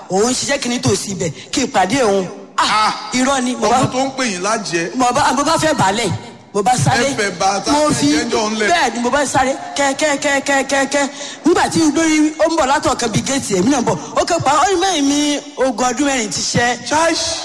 òun ṣiṣẹ́ kí ni tòsí ibẹ̀ kí n pàdé òun ah Ah. irọ́ ni mo bá ọmọ tó ń pè yín lájẹ mo bá mo bá fẹ́ balẹ̀ mo bá sáré Ẹ fẹ́ bá tá mo ẹ fi jẹ́jọ́ ńlẹ̀. bẹ́ẹ̀ ni mo bá sáré kẹ́kẹ́kẹ́kẹ́kẹ́ nígbà tí lórí ó ń bọ̀ látọ̀ kan bíi géètì èmi náà ń bọ̀ ó kẹ́ pa ó ní mẹ́rin mi ogún ọdún mẹ́rin ti ṣẹ́ ṣáìṣì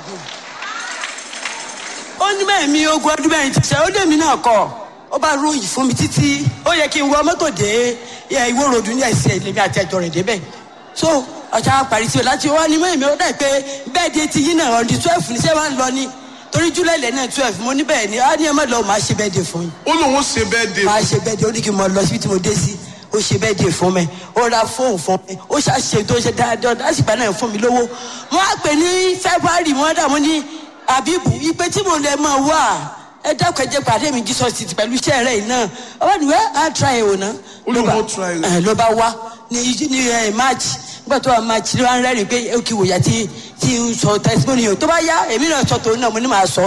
ó ní mẹ́rin mi ogún ọdún mẹ́rin ti ṣẹ́ ó dé mi náà kọ́ ó bá ròyìn fún mi títí ó yẹ kí n wọ mọ́tò dé ẹ, ìwó ròdù ní ẹsẹ̀ lèmi àti ẹjọ́ rẹ̀ débẹ̀ so ọ̀sán parí sí o láti wá ní mẹ́rin mi ó dà pé bẹ́ẹ̀ di ti yín náà ọ̀dí twelve ní sẹ́wọ̀n lọ ní torí júlẹ̀ lẹ́ náà twelve mo ní bẹ́ẹ̀ ni á ní ẹ má lọ màá ṣe bẹ́ẹ̀ dé fún yín ó lóun ṣe bẹ́ẹ̀ dé máa ṣe bẹ́ẹ̀ de ó ní kí n mọ lọ síbi tí mo dé sí ó ṣe bẹ́ẹ̀ de fún mi ó ra fóònù fún mi ó ṣàṣe tó ṣe dáadáa lásìkò náà fún mi lówó wọ́n á pè ní february wọ́n dà mọ́ ní abibu ipe tí mo lè máa wà ẹ dákun ẹ jẹ́ pàdé mi jesus ti pẹ̀lú iṣẹ́ rẹ̀ yìí náà ọwọ́ ni wẹ́ á tra ẹ̀ wò ná. Ó lóun ó try rẹ̀. ẹ ló bá wá ní ní ẹ march nígbà tó wà march ló wá ń rẹ́rìn pé ó kì í wòyà tí tí ń sọ testimony yìí tó bá yá èmi náà sọ tòun náà mo ní màá sọ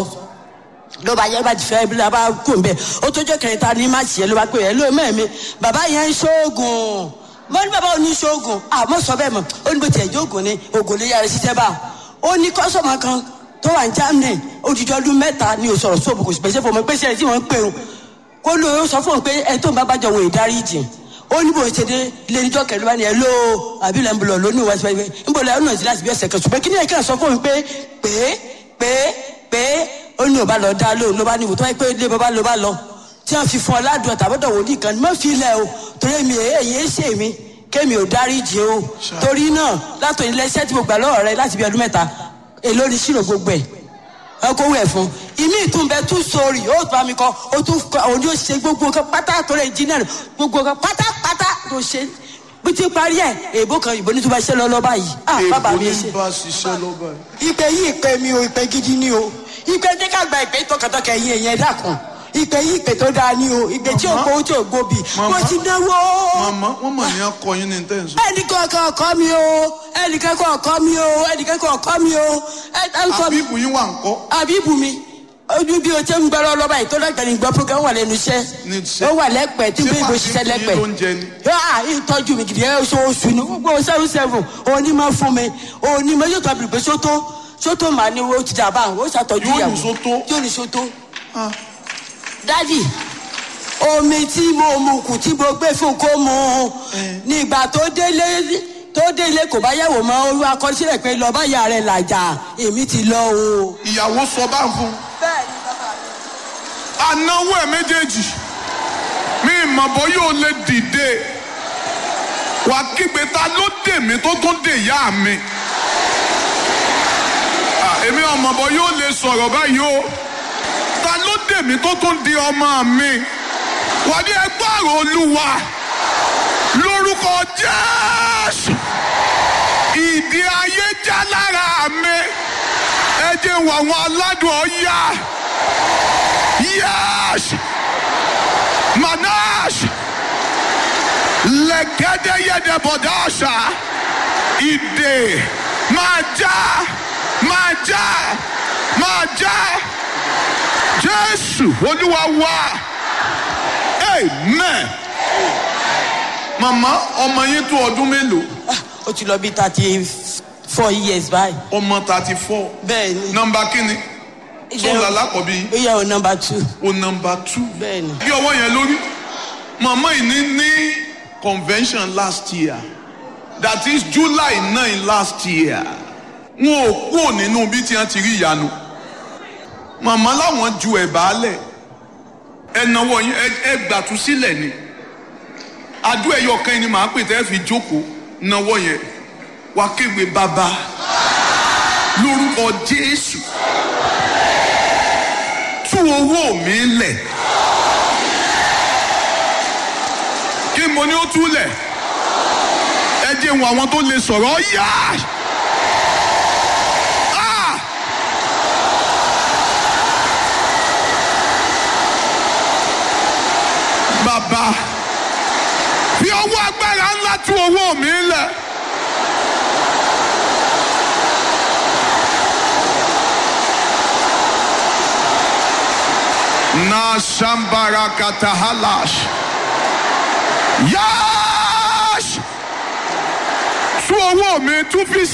ló bá yẹ bá ti fẹ́ bí la bá kó n bẹ ó tó jẹ́ kẹrin ta ní máàcì yẹn ló bá pè é ló mẹ́mi bàbá yẹn ń ṣoògùn mo ní bàbá òní ṣoògùn àmọ́ sọ bẹ́ẹ̀ mọ̀ ó ní bó tiẹ̀ jẹ́ ògùn ni ògùn lè yára ṣiṣẹ́ bá ó ní kọ́sọ̀mù kan tó wà ní germany odidi ọdún mẹ́ta ni ò sọ̀rọ̀ sóòbù kò sì pèsè fún mi pé sẹ́yìn tí wọ́n ń pè ń kó ló ó sọ fún un pé ẹ tó ń bá bàjọ́ wò ìdarí jì ó ní bó ṣe dé ilé níjọ́ kẹrin bá ní ẹ ló àbí ilẹ̀ ń bọ̀ lọ ní ìwà síbẹ̀ ń bọ̀ lọ ọ̀nà ìdílé àti bí ẹsẹ̀ kan ṣùgbọ́n kí ni ẹ̀ka sọ fún mi pé pé pé pé ó ní ò bá lọ dá lóhùn ló bá ní ìwòtọ́ pé ilé bàbá ló bá lọ tí wọ́n fi fún ọ ládùn àtàbọ̀dọ̀ wòlíì kan mọ́ fi ilẹ̀ o torí mi èyí ń ṣe mi kémi ò dáríjì o torí náà látọ̀ ilé iṣẹ́ tí mo gbà lọ́wọ́ rẹ láti bí ọdún mẹ́ta èló ni ṣírò gbogbo ẹ̀ ọkọ wẹ̀ fún ìmí ìtúnbẹ tún sórí ó bá mi kọ ó tún kọ òun yóò ṣe gbogbo nǹkan pátá tó rẹ engineer gbogbo nǹkan pátápátá tó ṣe bí ti parí ẹ èèbó kan ìbò ní tó bá ṣe lọ lọ báyìí ah bàbá èèbò mi ní ṣe bá ṣiṣẹ́ lọ́ba yìí. ìpè yìí ìpè mi o ìpè gidi ni o ìpè tí ká gba ìpè tọkàntọkà ẹ̀yìn ẹ̀yìn ẹ̀dá kan ìpè yìí ìpè tó dáa ni o ìpè tí ò gbowó tí ò gbòbì mo Màmá. ti náwó màmá wọn mọ̀ ní akọ yín ní tẹ̀sán. ẹnìkan kan ọkọ mi o ẹnìkan kan ọkọ mi o ẹnìkan kan ọkọ mi o ẹ ẹ ń kọ mi àbíkù yín wà ń kọ́. àbíbù mi ojú bí o ṣe ń gbọ́rọ̀ lọ́ba yìí tó dàgbà ní gbọ́ program wà lẹ́nu iṣẹ́ Ní iṣẹ́. ó wà lẹ́pẹ̀ẹ́ tí bí ibo ṣiṣẹ́ lẹ́pẹ̀ẹ́ ló ń jẹ ni. yóò ìtọ́jú mi gidi ẹ̀ oṣooṣù ni gbogbo seven seven onímọ̀ fún mi onímọ̀ yóò tọ́ pé sótó sótó màá ní o ti dàbà o ṣàtọ́jú Yóò ní ìyàwó sótó? yóò ní sótó Ah. dádì omi tí mo mu kù tí mo gbé fún kó mu nígbà tó délé tó délé kò bá yẹ̀wò mọ́ olú akọsílẹ̀ pé lọ́ọ́ bá yà rẹ̀ làjà èmi ti lọ o. ìyàwó sọ bá ń fún. bẹ́ẹ̀ ni bàbá mi. anáwó ẹ̀ méjèèjì mi ìmọ̀bọ̀ yóò lè dìde wà kígbe ta ló dè mí tó tún dè yá mi. Ah, èmi ọmọbọ̀ yóò lè sọ̀rọ̀ báyìí o ta ló dè mí tó tún di ọmọ mi wà ní ẹgbẹ́ àrò olúwa lórúkọ jésù ìdí ayé já lára mi ẹ jẹ́ wọ àwọn aládùn ọ̀yá. Yes! Manash! Legede yede bodasha! Ide! Maja! Maja! Maja! Jésù Olúwa wa! Amen! Màmá ọmọ yín tó ọdún mélòó? Ah, ó ti lọ bí thirty four years báyìí. Ọmọ thirty four. bẹ́ẹ̀ ni. Nọmba kíni? Sọ̀rọ̀ alákọ̀ọ́bí ó yẹ o number two. o nọmba two. bẹ́ẹ̀ ni. bí ọwọ́ yẹn lórí màmá yìí ní ní convention last year that is july nine last year wọn ò kúrò nínú bí tí wọn ti rí ìyanu màmá láwọn ju ẹ̀bà lẹ̀ ẹ̀nàwọ̀ yín ẹ- ẹ gbàtú sílẹ̀ ni adó ẹ̀yọ kan ni màá pè tẹ́ fi jókòó náwó yẹn wá kéwé bàbá lórúkọ jésù tú owó mi lẹ̀. kí mo ní ó túlẹ̀ ẹ jẹ́ wọn àwọn tó lè sọ̀rọ̀ yá. Ah! bàbá fi ọwọ́ agbára ńlá tú owó mi lẹ̀. na shambara katahalash. Yáàṣ! Tú owó mi tún fi